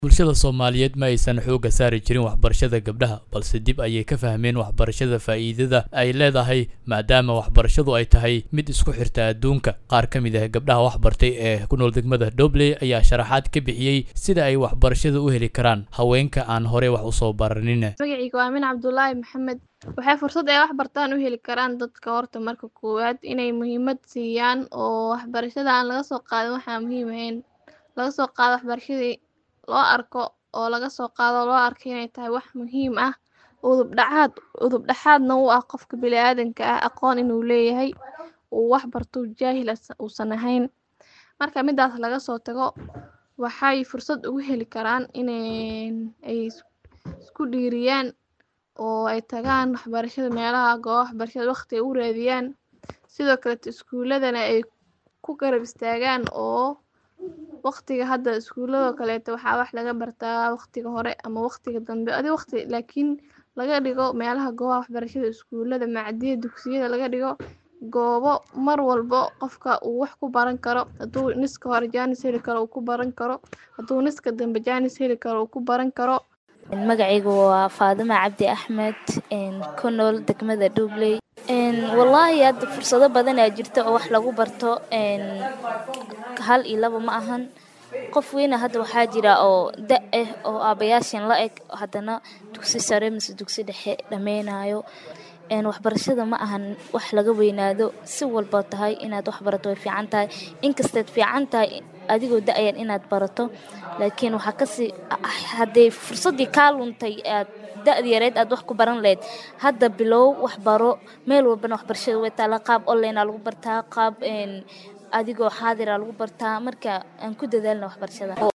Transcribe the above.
bulshada soomaaliyeed ma aysan xoogga saari jirin waxbarashada gabdhaha balse dib ayay ka fahmeen waxbarashada faa'iidada ay leedahay maadaama waxbarashadu ay tahay mid isku xirta adduunka qaar ka mid ah gabdhaha waxbartay ee ku nool degmada dobley ayaa sharaxaad ka bixiyey sida ay waxbarashada u heli karaan haweenka aan horey wax usoo baranin magacayga waa min cabdulaahi maxamed waxay fursad ay wax bartaan u heli karaan dadka horta marka koowaad inay muhiimad siiyaan oo waxbarashada aan laga soo qaadin waxaa muhiim ahayn laga soo qaado waxbarashadii loo arko oo laga soo qaado loo arko inay tahay wax muhiim ah udub dhaxaad udub dhaxaadna u ah qofka bini-aadanka ah aqoon inuu leeyahay uu wax barto jaahil uusan ahayn marka midaas laga soo tago waxay fursad ugu heli karaan inay ay isku dhiiriyaan oo ay tagaan waxbarashada meelaha gooba waxbarashada waqti ay u raadiyaan sidoo kaleto iskuuladana ay ku garab istaagaan oo waqtiga hadda iskuuladoo kaleeto waxaa wax laga bartaa waqtiga hore ama waqtiga dambe adi waqti laakiin laga dhigo meelaha goobaha waxbarashada iskuulada macdiyada dugsiyada laga dhigo goobo mar walbo qofka uu wax ku baran karo hadduu niska hore jaanis heli karo uu ku baran karo hadduu niska dambe jaanis heli karo uu ku baran karo magacaygu waa faadima cabdi axmed ku nool degmada dhubley wallaahi hadda fursado badan aa jirta oo wax lagu barto hal iyo laba ma ahan qof weyna hadda waxaa jira oo da ah oo aabayaashan la eg haddana dugsi sare mise dugsi dhexe dhameynayo waxbarashada ma ahan wax laga weynaado si walba tahay inaad wax barato way fiican tahay inkastaad fiican tahay adigoo da-yan inaad barato laakiin waxaa kasii haddee fursaddii kaa luntay aad da-da yareed aad wax ku baran lahayd hadda bilow wax baro meel walbana waxbarashada way taala qaab onlinea lagu bartaa qaab adigoo xaadira lagu bartaa marka aan ku dadaalna waxbarashada